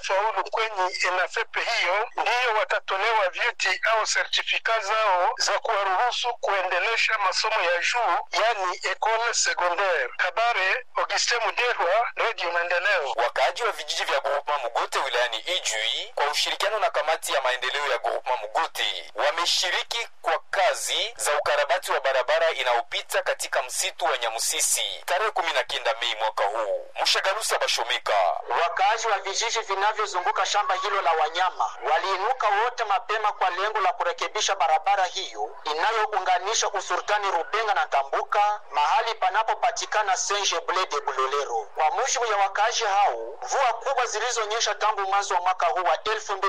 watafaulu kwenye ENAFEP hiyo ndiyo watatolewa vyeti au sertifika zao za kuwaruhusu kuendelesha masomo ya juu, yani ecole secondaire. Kabare, Augustin Muderwa, Radio Maendeleo. Wakaaji wa vijiji vya groupement Mugote wilayani Ijwi kwa ushirikiano na kamati ya maendeleo ya groupement Mugote wameshiriki kwa kazi za ukarabati wa barabara inayopita katika msitu wa Nyamusisi tarehe kumi na kenda Mei mwaka huu. Mshagalusa Bashomeka Wakaaji wa vijiji vinavyozunguka shamba hilo la wanyama waliinuka wote mapema kwa lengo la kurekebisha barabara hiyo inayounganisha usultani Rubenga na Tambuka mahali panapopatikana Saint Ble de Bulolero. Kwa mujibu ya wakaaji hao, mvua kubwa zilizonyesha tangu mwanzo wa mwaka huu wa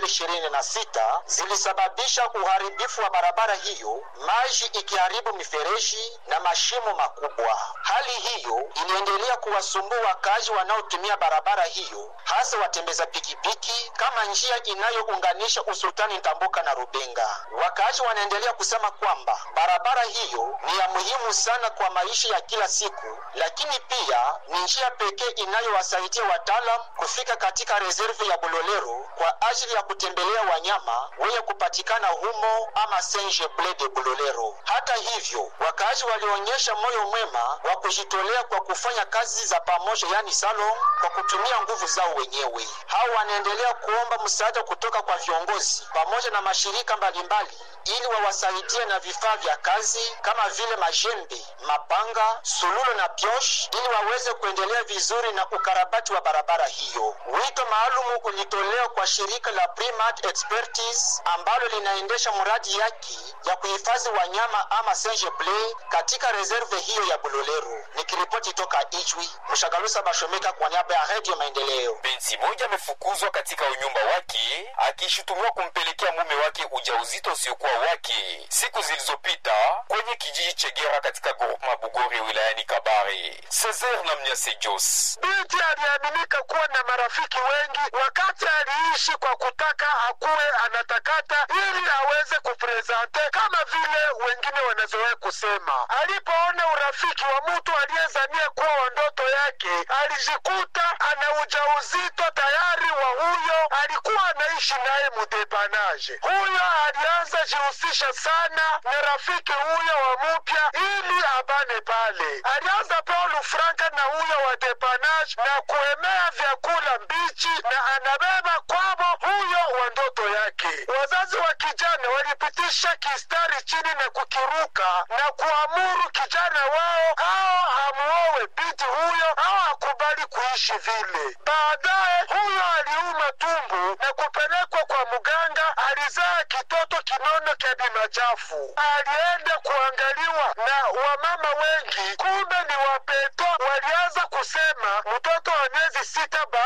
2026 zilisababisha uharibifu wa barabara hiyo, maji ikiharibu mifereji na mashimo makubwa. Hali hiyo iliendelea kuwasumbua wakaaji wanaotumia barabara hiyo, hasa watembeza pikipiki kama njia inayounganisha usultani Tambuka na Rubenga. Wakaaji wanaendelea kusema kwamba barabara hiyo ni ya muhimu sana kwa maisha ya kila siku, lakini pia ni njia pekee inayowasaidia wataalam kufika katika reserve ya Bulolero kwa ajili ya kutembelea wanyama wenye kupatikana humo ama Saint Ble de Bulolero. Hata hivyo, wakaaji walionyesha moyo mwema wa kujitolea kwa kufanya kazi za pamoja, yani salon, kwa kutumia nguvu zao wenyewe. Hao wanaendelea kuomba msaada kutoka kwa viongozi pamoja na mashirika mbalimbali ili wawasaidie na vifaa vya kazi kama vile majembe, mapanga, sululo na piosh ili waweze kuendelea vizuri na ukarabati wa barabara hiyo. Wito maalumu ulitolewa kwa shirika la Primat Expertise ambalo linaendesha mradi yake ya kuhifadhi wanyama ama Saint Ble katika reserve hiyo ya Bulolero. Nikiripoti toka Ijwi, Mshagalusa Bashomeka kwa niaba ya Radio Maendeleo. binti moja amefukuzwa katika unyumba wake akishutumiwa kumpelekea mume wake ujauzito usiokuwa wake siku zilizopita kwenye kijiji Chegera katika groupement Bugori wilayani Kabare. Cesar na Mnyase Jos Binti aliaminika kuwa na marafiki wengi wakati aliishi kwa kutaka akuwe anatakata ili aweze kuprezante kama vile wengine wanazoea kusema. Alipoona urafiki wa mtu aliyezania kuwa wa ndoto yake, alijikuta ana ujauzito tayari wa huyo alikuwa anaishi naye mudepanaje. Huyo alianza jihusisha sana na rafiki huyo wa mupya ili abane pale. Alianza Paul Franka na huyo wa depanage na kuemea vyakula mbichi na anabeba kwabo huyo wa ndoto yake. Wazazi wa kijana walipitisha kistari chini na kukiruka na kuamuru kijana wao ao amuowe binti huyo au akubali kuishi vile. Baadaye huyo aliuma tumbu na kupelekwa kwa mganga. Alizaa kitoto kinono kya bimachafu. Alienda kuangaliwa na wamama wengi, kumbe ni wapeto. Walianza kusema mtoto